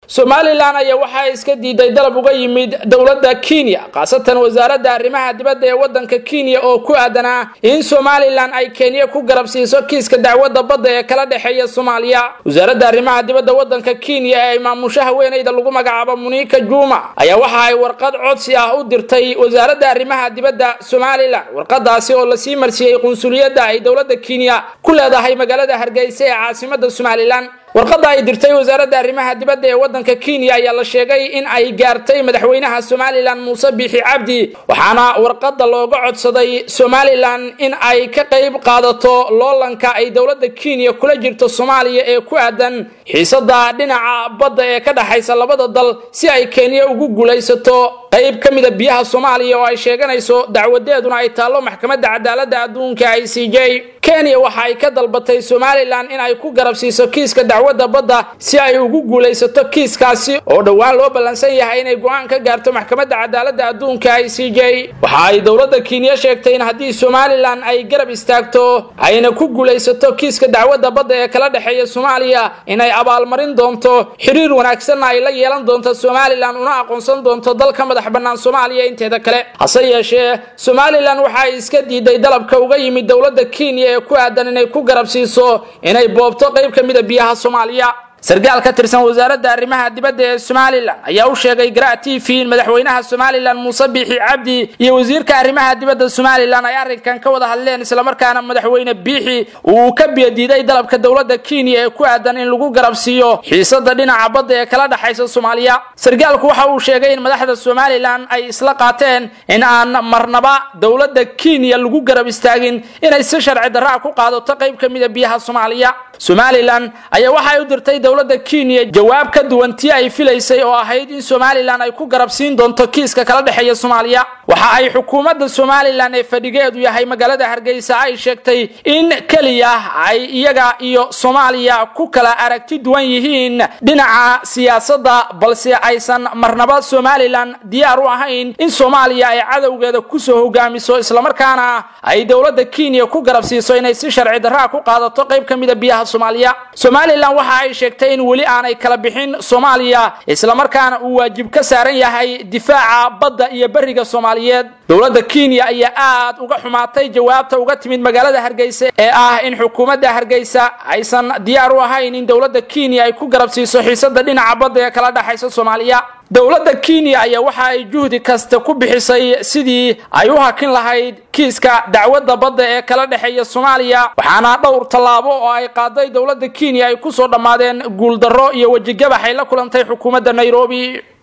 somalilan ayaa waxaa iska diiday dalab uga yimid dowladda kenya khaasatan wasaaradda arrimaha dibadda ee waddanka kenya oo ku aadanaa in somalilan ay kenya ku garab siiso kiiska dacwadda badda ee kala dhexeeya soomaaliya wasaaradda arrimaha dibadda waddanka kenya ee maamusho haweenayda lagu magacaabo muniika juuma ayaa waxa ay warqad codsi ah u dirtay wasaaradda arrimaha dibadda somalilan warqadaasi oo lasii marsiiyey qunsuliyadda ay dowladda kenya ku leedahay magaalada hargeysa ee caasimada somalilan warqadda ay dirtay wasaaradda arrimaha dibadda ee waddanka kenya ayaa la sheegay in ay gaartay madaxweynaha somalilan muuse biixi cabdi waxaana warqadda looga codsaday somalilan in ay ka qayb qaadato loolanka ay dowladda kenya kula jirto soomaaliya ee ku aadan xiisada dhinaca badda ee ka dhexaysa labada dal si ay kenya ugu guulaysato qayb ka mida biyaha soomaaliya oo ay sheeganayso dacwadeeduna ay taallo maxkamadda cadaaladda adduunka i c j kenya waxa ay ka dalbatay somalilan in ay ku garab siiso kiiska dacwadda badda si ay ugu guulaysato kiiskaasi oo dhowaan loo ballansan yahay inay go-aan ka gaarto maxkamadda cadaaladda adduunka i c j waxa ay dowladda kenya sheegtay in haddii somalilan ay garab istaagto ayna ku guulaysato kiiska dacwadda badda ee kala dhexeeya soomaaliya inay abaalmarin doonto xiriir wanaagsanna ay la yeelan doonto somalilan una aqoonsan doonto dalka madax bannaan soomaaliya inteeda kale hase yeeshee somalilan waxa ay iska diiday dalabka uga yimid dowladda kenya ee ku aadan inay ku garab siiso inay boobto qayb ka mida biyaha soomaaliya sarkaal ka tirsan wasaaradda arrimaha dibadda ee somalilan ayaa u sheegay garaa t v in madaxweynaha somalilan muuse biixi cabdi iyo wasiirka arrimaha dibadda somalilan ay arrinkan ka wada hadleen islamarkaana madaxweyne biixi uu ka biyadiiday dalabka dowladda kenya ee ku aadan in lagu garab siiyo xiisada dhinaca badda ee kala dhexaysa soomaaliya sarkaalku waxa uu sheegay in madaxda somalilan ay isla qaateen in aan marnaba dowladda kenya lagu garab istaagin inay si sharci darraa ku qaadato qayb ka mida biyaha soomaaliya somalilan ayaa waxay u dirtay dowladda kenya jawaab ka duwan tii ay filaysay oo ahayd in somalilan ay ku garab siin doonto kiiska kala dhexeeya soomaaliya waxa ay xukuumadda somalilan ee fadhigeedu yahay magaalada hargeysa ay sheegtay in keliya ay iyaga iyo soomaaliya ku kala aragti duwan yihiin dhinaca siyaasadda balse aysan marnaba somalilan diyaar u ahayn in soomaaliya ay cadowgeeda kusoo hogaamiso islamarkaana ay dowladda kenya ku garab siiso inay si sharci darraa ku qaadato qayb ka mida biyaha soomaaliya somalilan waxa ay sheegtay in weli aanay kala bixin soomaaliya islamarkaana uu waajib ka saaran yahay difaaca badda iyo beriga soomaaliyeed dowladda kenya ayaa aad uga xumaatay jawaabta uga timid magaalada hargeysa ee ah in xukuumadda hargeysa aysan diyaar u ahayn in dowladda kenya ay ku garab siiso xiisada dhinaca badda ee kala dhexaysa soomaaliya dowladda kenya ayaa waxa ay juhdi kasta ku bixisay sidii ay u hakin lahayd kiiska dacwadda badda ee kala dhexeeya soomaaliya waxaana dhowr tallaabo oo ay qaaday dowladda kenya ay kusoo dhammaadeen guuldarro iyo wejigabax ay la kulantay xukuumadda nairobi